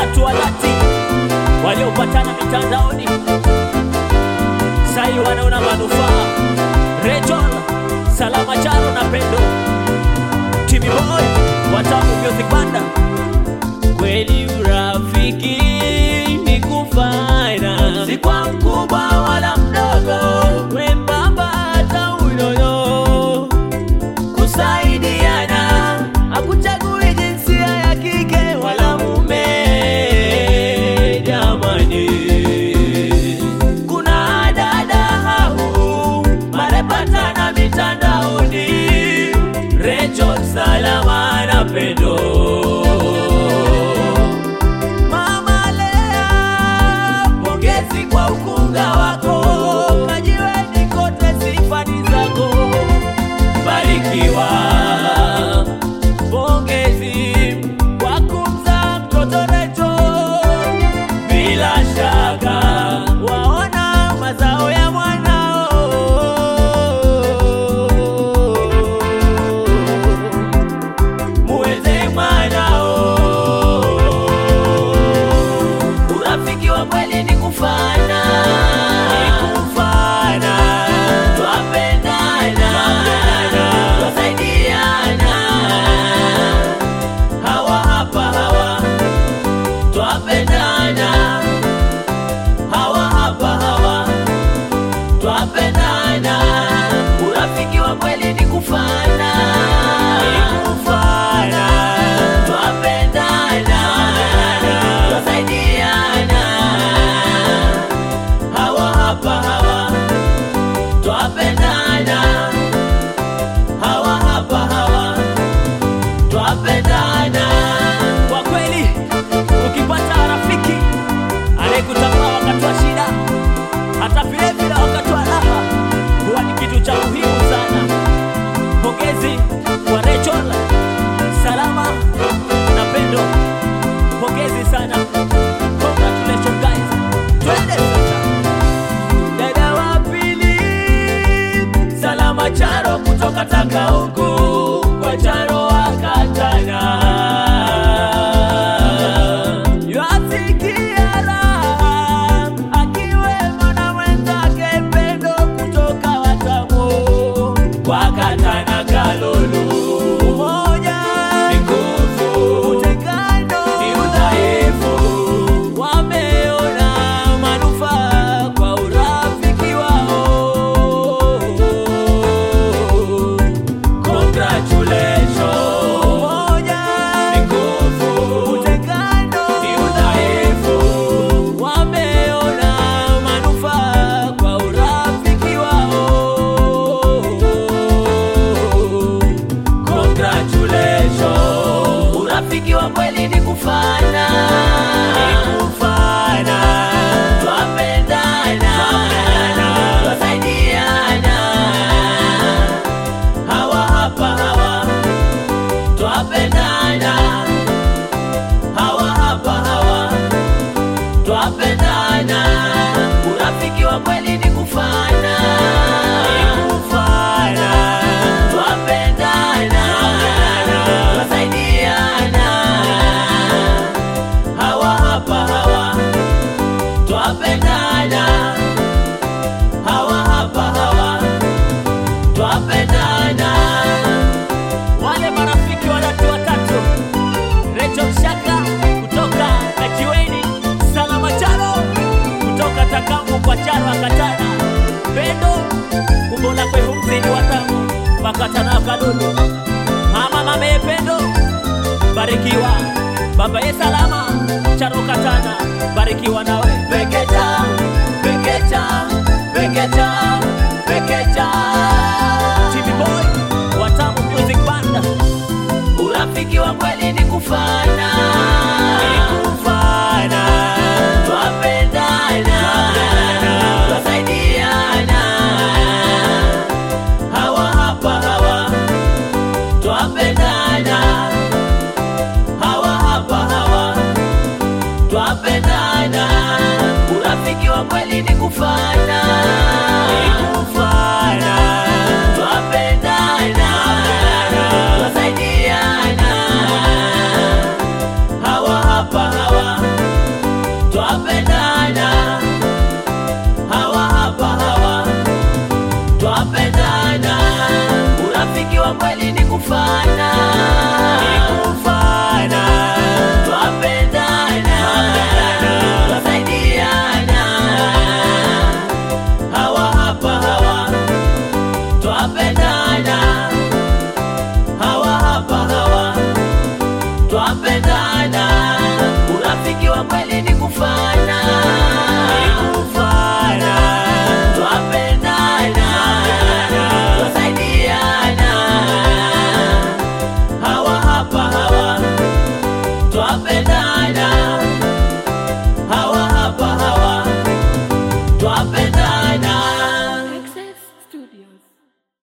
watu wa dhati waliopatana mitandaoni sai wanaona manufaa. Rachel, Salama Charo na Pendo, Timmy Boy, Watamu Music Banda. Kweli urafiki ni kufana, si kwa mkubwa wala mdogo, wembamba hata unono, kusaidiana, hakuchagui jinsia ya kike wala mume. Jamani, kuna dada hao marepatana mitandaoni, Rachel, Salama na Pendo. Mama Lea, pongezi kwa ukunga wako, kajiweni kote sifa ni zako, barikiwa. Pongezi kwa kumzaa mtoto Rachel, bila shaka waona mazao ya mwanao muweze mwanao. Urafiki wa kweli ni kufana, ni kufana, twapendana, twasaidiana. Hawa hapa hawa, twapendana. Hawa hapa hawa, twapendana. Urafiki wa kweli ni kufana, ni kufana, twapendana, twasaidiana. Hawa hapa hawa, twapendana. Hawa hapa hawa, twapendana. Kwa kweli, ukipata rafiki anayekutambua wakati wa shida, hata vile vile wakati wa raha, huwa ni kitu cha muhimu sana. Pongezi kwa Rachel, Salama na Pendo, pongezi sana. Congratulations guys, twende sasa. Dada wa pili, Salama Charo kutoka Tanga huku kwa Charo akatana Yasikia raha akiwemo na mwenzake Pendo kutoka Watamu kwa Katana Kalulu. Umoja ni nguvu, utengano ni udhaifu. Wameona manufaa kwa urafiki wao. Congratulations. Umoja ni nguvu, utengano ni udhaifu. Wameona manufaa kwa urafiki wao. Congratulations. Urafiki wa kweli ni kufana, ni kufana, twapendana, twasaidiana. Hawa hapa hawa, twapendana. Hawa hapa hawa, twapendana. Urafiki wa kweli ni kufana, ni kufana, twapendana, twasaidiana. Hawa hapa hawa, twapendana. Hawa hapa hawa, twapendana. Wale marafiki watatu watatu Rachel Shaka kutoka Kajiweni, Salama Charo kutoka Takamu kwa Charo akatana, Pendo kumbola kwehu mzini watamu wakatana Kalulu, mama mame Pendo barikiwa, baba ye Salama Charo katana barikiwa nawe Pekecha, pekecha, pekecha, pekecha TV Boy Watamu Music Band Urafiki wa kweli ni kufana, ni kufana.